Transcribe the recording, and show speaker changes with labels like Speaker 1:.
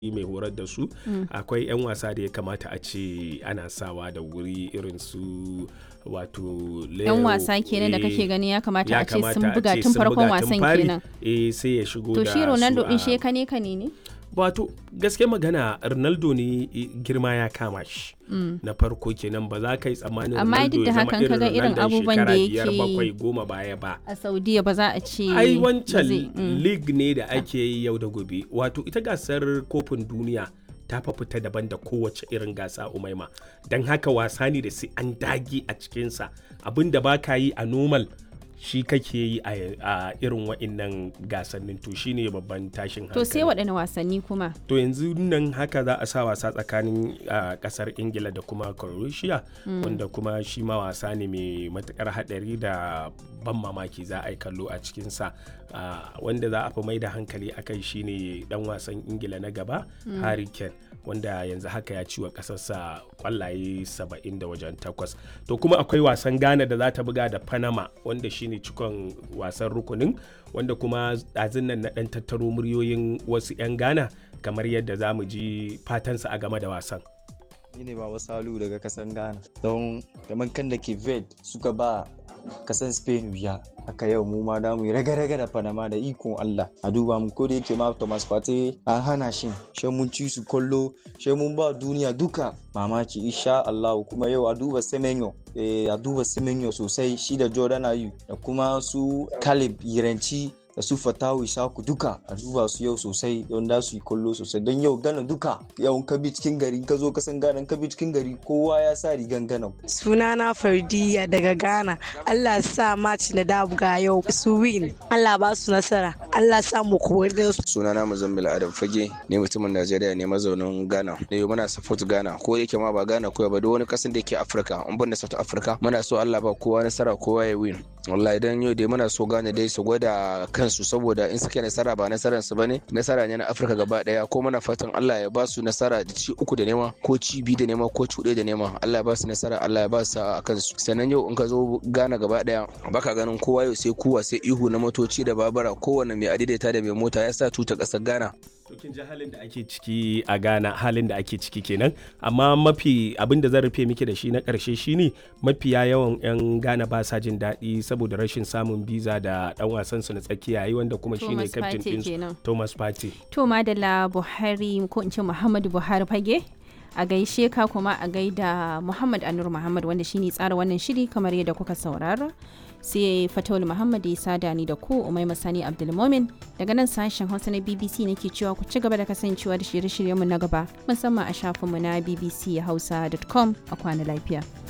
Speaker 1: mai horar da su akwai 'yan wasa da ya kamata a ce ana sawa da wuri irin su wato
Speaker 2: yan wasa kenan da kake gani ya kamata a ce sun buga tun farkon wasan kenan
Speaker 1: eh sai ya shigo
Speaker 2: to
Speaker 1: da
Speaker 2: shi Ronaldo
Speaker 1: su
Speaker 2: din
Speaker 1: a-
Speaker 2: shi kane kane ne
Speaker 1: wato gaske magana Ronaldo ne i- girma ya kama shi na farko kenan ba za ka yi tsammanin
Speaker 2: Amma
Speaker 1: Ronaldo
Speaker 2: duk da
Speaker 1: ya zama
Speaker 2: hakan kaga irin
Speaker 1: Ronaldon
Speaker 2: abubuwan da
Speaker 1: shekara biyar,
Speaker 2: yake-
Speaker 1: bakwai goma baya ba
Speaker 2: a Saudiya ba za a ce
Speaker 1: ai
Speaker 2: ba
Speaker 1: wancan
Speaker 2: zai- mm.
Speaker 1: league ne da ake yi yau da gobe wato ita gasar kofin duniya ta fa fita daban da kowace irin gasa umaima don haka wasa ne da sai an dage a cikinsa abin da ba ka yi a normal shi kake yi a a irin wa'innan gasannin to shine babban tashin hankali
Speaker 2: to sai waɗanne wasanni kuma
Speaker 1: to yanzu nan haka za a sa wasa tsakanin ah, kasar ingila da kuma croatia wanda kuma shi ma wasa ne mai matukar hadari da ban mamaki za a yi kallo a cikinsa Ah, wanda za a fi mai da hankali a kai shine dan wasan ingila na gaba harry kane wanda yanzu haka ya ciwa kasarsa kwallaye 70 da wajen takwas to kuma akwai wasan ghana da za ta buga da panama wanda shine cikon wasan rukunin wanda kuma ɗazun nan na ɗan tattaro muryoyin wasu 'yan ghana kamar yadda za mu ji fatansa a game da wasan
Speaker 3: ni ne baba salu daga kasan ghana don kamar kan da ke ved suka ba kasan spain wuya haka yau mu ma damu yi raga-raga da panama da ikon allah a duba mu ko da yake ma thomas partey an hana shi shi mun ci su kollo shi mun ba duniya duka mamaki insha allah kuma yau a duba semenyo eh, a duba semenyo sosai shi da jordan ayu da kuma su caleb yiranci da su fatawu isaku duka a duba su yau sosai don da su yi kollo sosai don yau gana duka yau ka bi cikin gari ka zo ka san gana ka bi cikin gari kowa ya sa rigan gana
Speaker 4: Sunana Fardiya daga Ghana. Allah sa match na dabuga yau su win. Allah ba su nasara. Allah sa mu kori da su.
Speaker 5: sunana muzammil adam fage ne mutumin najeriya ne mazaunin ghana da yau muna support ghana ko yake ma ba ghana koya ba duk wani kasan da yake afirka in ban da south africa muna so allah ba kowa nasara kowa ya win wallahi dan yau dai muna so ghana dai su gwada kansu saboda in suke nasara ba nasaran su bane nasara ne na afirka gaba daya ko muna fatan allah ya ba su nasara da ci uku da nema ko ci biyu da nema ko ci huɗu da nema allah ya ba su nasara allah ya ba su a kansu sannan yau in ka zo ghana gaba daya baka ganin kowa yau sai kuwa sai ihu na motoci da babura kowane mai adaidaita da mai mota ya sa tuta ƙasar ghana
Speaker 1: to kin ji halin da ake ciki a Ghana halin da ake ciki kenan amma mafi abin da zan rufe miki da shi na karshe shine mafiya yawan 'yan Ghana ba sa jin daɗi saboda rashin samun biza da ɗan wasan su na tsakiya yi wanda kuma shine
Speaker 2: Thomas
Speaker 1: captain
Speaker 2: Partey
Speaker 1: din
Speaker 2: kenan.
Speaker 1: Thomas Partey
Speaker 2: to madalla Buhari ko in ce Muhammadu Buhari fage a gaishe ka kuma a gaida Muhammad Anur Muhammad wanda shine tsara wannan shiri kamar yadda kuka saurara sai Fatawul Muhammad ya sada ni da ku Umai Masani Abdulmomin daga nan sashen Hausa na BBC nake cewa ku ci gaba da kasancewa da shirye-shiryenmu na gaba musamman a shafinmu na bbchausa.com a kwana lafiya.